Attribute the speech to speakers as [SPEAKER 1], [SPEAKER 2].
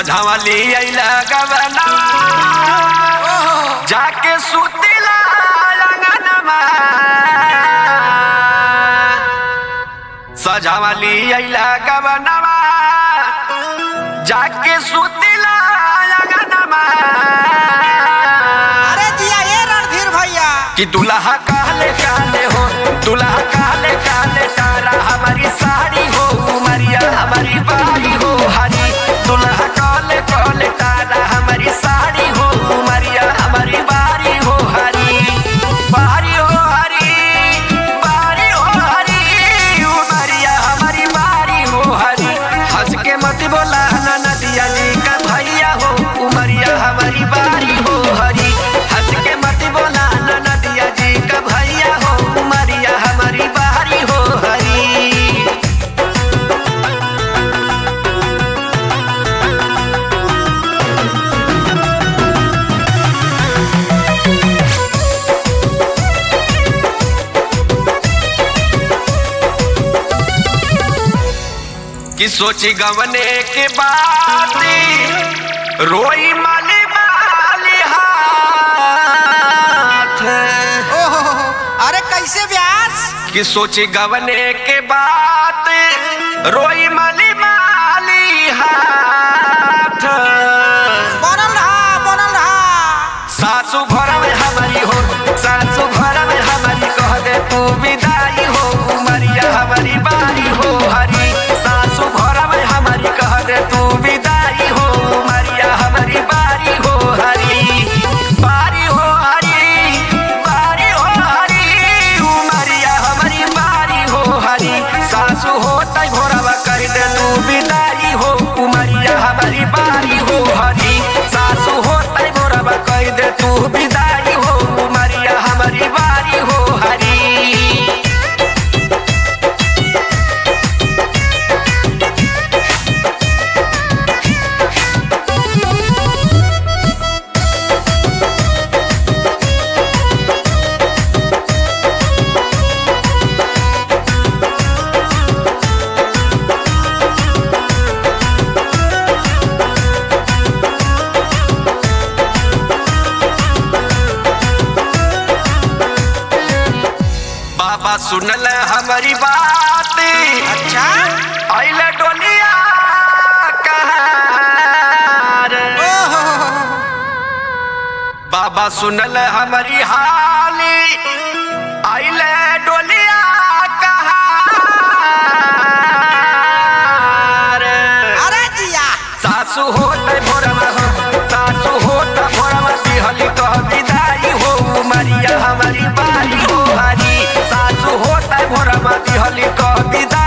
[SPEAKER 1] सझावली अइला गवनवा जाके सुतिला अंगनमा सझावली अइला गवनवा जाके सुतिला अंगनमा
[SPEAKER 2] अरे जिया ये रणधीर भैया
[SPEAKER 1] कि दुल्हा काले काले हो दुल्हा काले काले तारा हमारी साड़ी हो उमरिया हमारी बारी हो हरी दुल्हा काले काले तारा हमारी साड़ी हो उमरिया हमारी बारी हो हरी बारी हो हरी बारी हो हरी उमरिया हमारी बारी हो हरी हंस के मत बोला ना नदिया जी का भैया हो उमरिया हमारी बारी हो हरी हंस के मत बोला ना नदिया जी का भैया हो उमरिया हमारी बारी हो हरी कि सोची गवने के बाद रोई माली माली हाथ
[SPEAKER 2] ओहो अरे कैसे व्यास
[SPEAKER 1] कि सोची गवने के बाद रोई माली माली हाथ
[SPEAKER 2] बनल रहा बनल रहा
[SPEAKER 1] सासू घर में हमारी हो सासू घर में हमारी कह दे तू विदाई हो उमरिया हमारी बारी हो हरी सासू घर में हमारी कह दे तू विदाई हो उमरिया हमारी बारी हो हरी बारी हो हरी बारी हो हरी उमरिया हमारी बारी हो हरी सासू हो तई भोरवा कह दे तू विदाई हो उमरिया हमारी बारी हो हरी सासू हो तई भोरवा कह दे तू विदाई हो उमरिया हमारी बारी हो हरी बाबा सुनल हमारी बात
[SPEAKER 2] अच्छा
[SPEAKER 1] आइल डोलिया कहार
[SPEAKER 2] ओहो
[SPEAKER 1] बाबा सुनल हमारी हाली आइल डोलिया कहार
[SPEAKER 2] अरे जिया
[SPEAKER 1] सासू होत भोरमा हो सासू होत भोरमा दिहली कह विदाई हो उमरिया हमारी बारी हो हरी सासू होत भोरमा दिहली कह विदाई